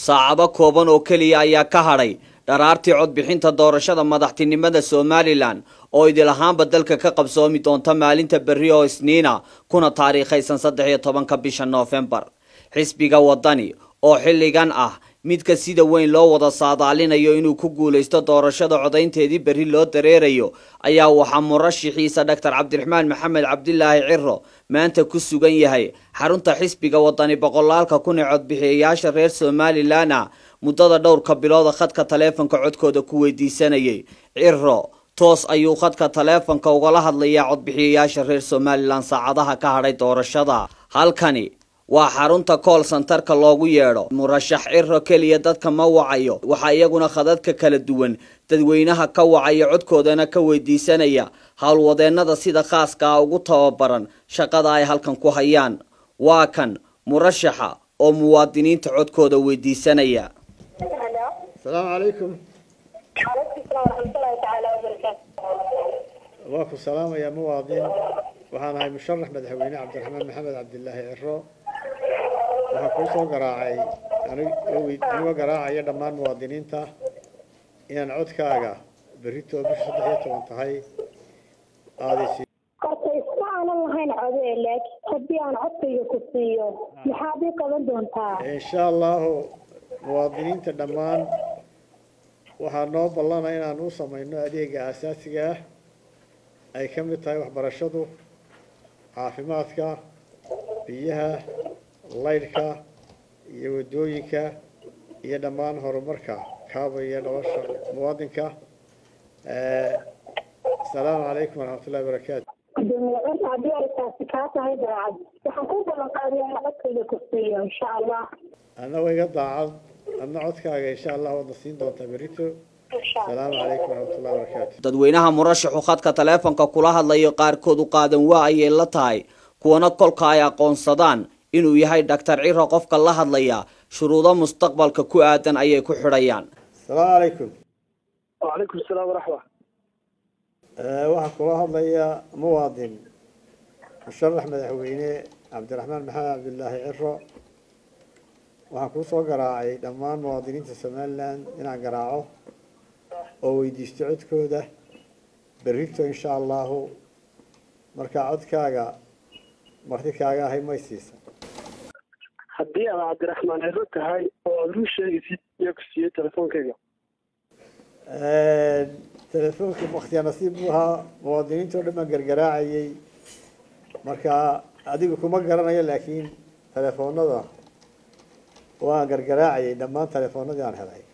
saacado kooban oo keliya ayaa ka hadhay dharaartii codbixinta doorashada madaxtinimada somalilan oo idil ahaanba dalka ka qabsoomi doonta maalinta berri oo isniina kuna taariikhaysan saddex iyo tobanka bisha noofembar xisbiga wadani oo xilligan ah midka sida weyn loo wada saadaalinayo inuu ku guulaysto doorashada codaynteedii berri loo dareerayo ayaa waxaa murashixiisa dhaktar cabdiraxmaan maxamed cabdilaahi ciro maanta ku sugan yahay xarunta xisbiga wadani boqolaalka kun ee codbixiyayaasha reer somalilan ah muddada dhowrka bilooda khadka taleefonka codkooda ku weydiisanayay ciro toos ayuu khadka taleefonka ugala hadlayaa codbixiyayaasha reer somalilan saacadaha ka hadhay doorashada halkani waa xarunta kool santarka loogu yeedho murashax ciro keliya dadka ma wacayo waxaa iyaguna khadadka kala duwan dadweynaha ka wacaya codkoodana ka weydiisanaya howlwadeennada sida khaaska ah ugu tababaran shaqada ay halkan ku hayaan waa kan murashaxa oo muwaadiniinta codkooda weydiisanaya asalaamu calaykum waa ku salaamayaa muwaadin waxaan ahay musharax madaxweyne cabdiraxmaan maxamed cabdilaahi ciro waxaan kuu soo garaacay anigoo garaacaya dhammaan muwaadiniinta inaan codkaaga berritoo bisha saddex iyo toban tahay aadaysi horta isma aanan lahayn code laakiin haddii aan codkayga ku siiyo maxaad ii qaban doontaa insha allahu muwaadiniinta dhammaan waxaa noo ballana inaan u samayno adeega aasaasiga ah ay ka mid tahay waxbarashadu caafimaadka biyaha laydhka iyo waddooyinka iyo dhammaan horumarka kaabaya nolosha muwaadinka asalaamu calaykum waraxmatullahi barakaatu gudoomiye cunta haddii arrintaasi kaa tahay daacad waxaan ku ballan qaadaya in codkayga ku siiyo insha allah annagoo iga daacad adna codkaaga insha allah waadna siin doontaa berito asalaamu calaykum waraxmatullahi barakaatu dadweynaha murashaxu khadka taleefonka kula hadlayo qaarkood u qaadan waa ayay la tahay kuwana kolka ay aqoonsadaan inuu yahay dhaktar ciro qofka la hadlaya shuruudo mustaqbalka ku aadan ayay ku xidhayaan asalaamu calaykum wacalaykum asalaam waraxma waxaa kula hadlaya muwaadin musharax madaxweyne cabdiraxmaan maxamed cabdilaahi ciro waxaan kuu soo garaacay dhammaan muwaadiniinta somalilan inaan garaaco oo weydiisto codkooda berrito insha allahu markaa codkaaga marti kaaga ahay may siisa haddii aad cabdiraxmaan ciro tahay oo aada ru sheegaysid yaa ku siiyey telefoonkayga telefoonka waktiya nasiib buu ahaa muwaadiniinta o dhan baan gargaraacayay marka adigu kuma garanayo laakiin telefoonada waan gargaraacayay dhammaan telefoonadii aan helay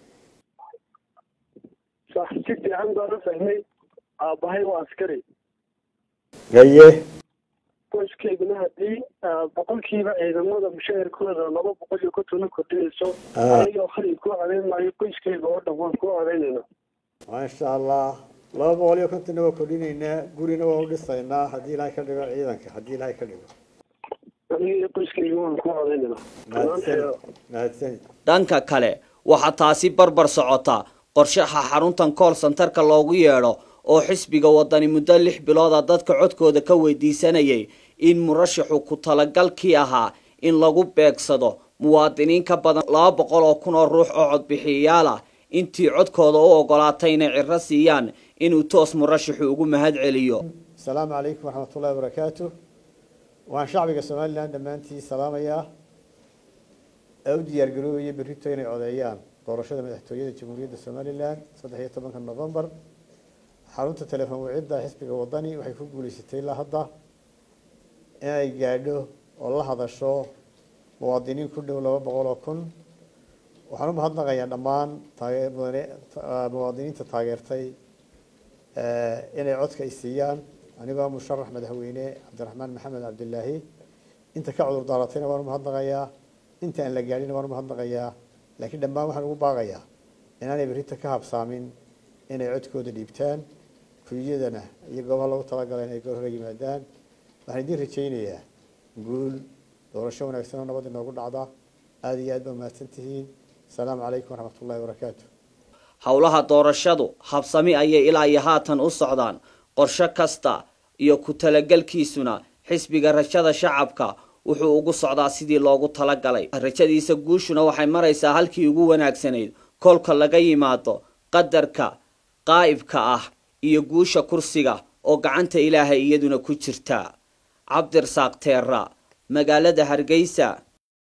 sax si fiican baan u fahmay aabbahay waa askari gaye qoyskeyduna haddii boqolkiiba ciidamada mushaharkooda laba boqol iyo kontona kordhinayso Ah. anigoo khalid ku codayn maayo qoyskeyga oo dhan waan ku codaynayna maasha allah laba boqol iyo kontonna waa kordhinaynaa gurina waa u dhisaynaa haddii ilaahay ka dhigo ciidanka haddii ilaahay ka dhigo aniga iyo qoyskeyga waan ku codaynayna mahadsanid mahadsanid dhanka kale waxaa taasi barbar socota qorshaha xaruntan kool santarka loogu yeedho oo xisbiga wadani muddo lix bilooda dadka codkooda ka weydiisanayay in murashaxu ku talagalkii ahaa in lagu beegsado muwaadiniin ka badan laba boqol oo kun oo ruux oo codbixiyayaal ah intii codkooda u ogolaatay inay ciro siiyaan inuu toos murashaxu ugu mahad celiyo asalaamu calaykum waraxmatullahi wabarakaatu waxaan shacbiga somalilan dhammaantii salaamayaa ee u diyaar garoobaya berrito inay codeeyaan doorashada madaxtooyada jamhuuriyadda somalilan saddex iyo tobanka novembar xarunta telefoon wicida xisbiga wadani waxay ku guuleysatay ilaa hadda inay gaadho oo la hadasho muwaadiniin ku dhow laba boqol oo kun waxaan u mahadnaqayaa dhammaan taage- mudane- ta- muwaadiniinta taageertay eh, inay codka ay siiyaan anigoo musharax madaxweyne cabdiraxmaan maxamed cabdilaahi inta ka cudur daaratayna waan u mahadnaqayaa inta aan la gaadhina waan u mahadnaqayaa laakiin dhammaan waxaan ugu baaqayaa inaanay berrita ka habsaamin inay codkooda dhiibtaan kuyadana iyo goobaha loogu talagalay inay goor hore yimaadaan waxaan idiin rajaynayaa guul doorasho wanaagsan oo nabad inoogu dhacda aada iyo aad baa mahadsan tihiin asalaamu calaykum waraxmatullahi wabarakaatu howlaha doorashadu habsami ayay ilaa iyo haatan u socdaan qorshe kasta iyo ku talagelkiisuna xisbiga rajada shacabka wuxuu ugu socdaa sidii loogu talagalay rajadiisa guushuna waxay maraysaa halkii ugu wanaagsanayd kolka laga yimaado qadarka qaa'ibka ah iyo guusha kursiga oo gacanta ilaahay iyaduna ku jirta cabdirasaaq teera magaalada hargeysa